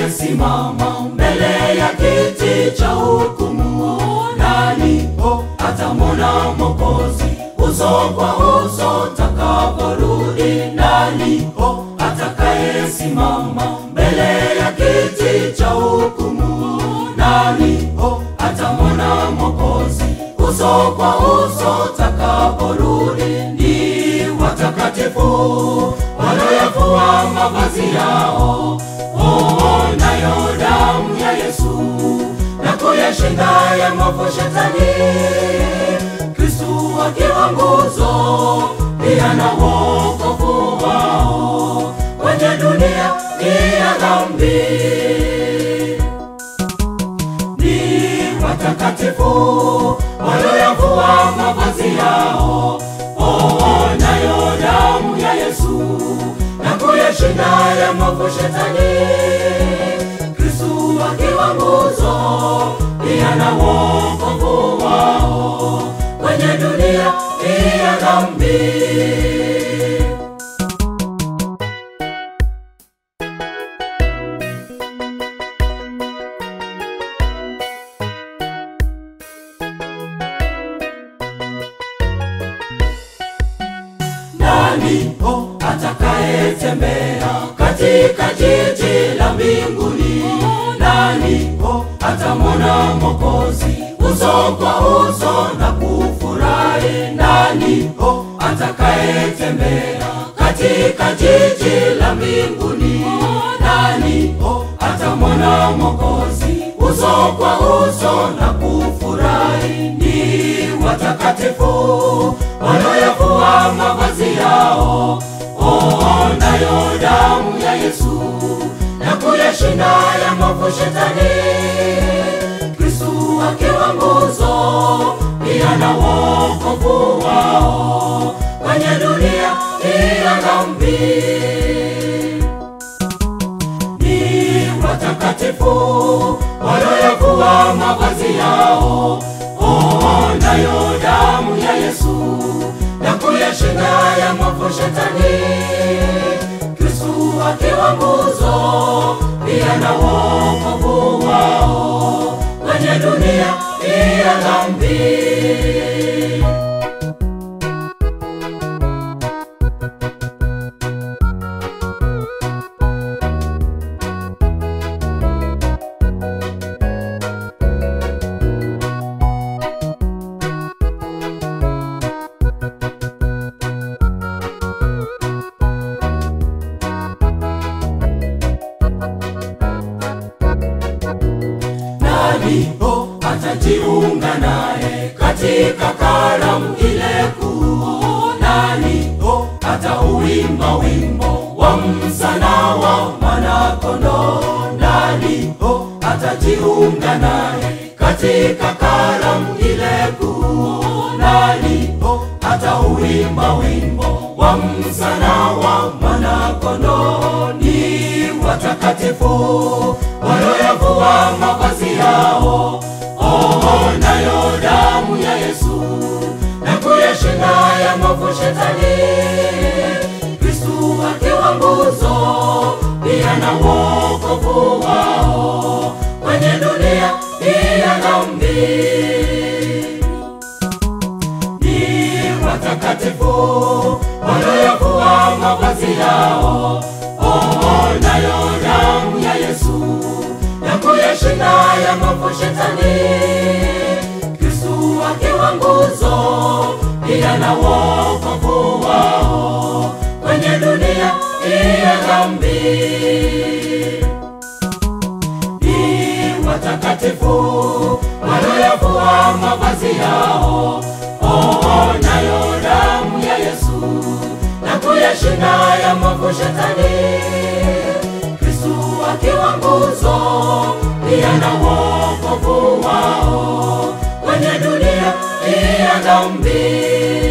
atakayesimama mbele ya kiti cha hukumu? Nani atamwona Mwokozi uso kwa uso takaporudi? Nani atakayesimama mbele ya kiti cha hukumu? Nani atamwona Mwokozi uso kwa uso takaporudi? Ni watakatifu walioyafua mavazi yao, oh, nayo damu ya Yesu na kuyashinda ya mavu shetani. Kristu akiwa nguzo, pia na wokovu wao kwenye dunia hii ya dhambi ni watakatifu walioyavua mavazi yao, oh, nayo damu ya Yesu na kuyashinda ya mavu shetani. Kristu akiwa nguzo, pia na wokovu wao kwenye dunia hii ya dhambi. Nani atakayetembea katika jiji la mbinguni? Nani atamwona Mwokozi uso kwa uso na kufurahi? Nani atakayetembea katika jiji la mbinguni? Nani atamwona Mwokozi uso kwa uso na kufurahi? Ni watakatifu wanaoyavua mavazi yao, oh, nayo damu ya Yesu na kuyashinda ya mavu shetani. Kristu akiwa nguzo, pia na wokovu wao kwenye dunia hii ya dhambi ni watakatifu walioyavua mavazi yao, oh, nayo damu ya Yesu na kuyashinda ya mavu shetani. Kristu akiwa nguzo, pia na wokovu wao kwenye dunia hii ya dhambi. nani atajiunga naye katika karamu ile kuu? Nani atauimba wimbo wa msana wa mwanakondoo? Nani atajiunga naye katika karamu ile kuu? Nani atauimba wimbo wa msana wa mwanakondoo? Ni watakatifu walioyavua mavazi yao, oh, nayo damu ya Yesu na kuyashinda ya mavu shetani. Kristu akiwa nguzo, pia na wokovu wao kwenye dunia hii ya dhambi ni watakatifu walioyavua mavazi yao, oh, nayo damu ya Yesu na kuyashinda ya mavu shetani. Kristu akiwa nguzo, pia na wokovu wao kwenye dunia hii ya dhambi ni watakatifu walioyavua mavazi yao, oh, nayo damu ya Yesu na kuyashinda ya mavu shetani. Kristu akiwa nguzo, pia na wokovu wao kwenye dunia hii ya dhambi.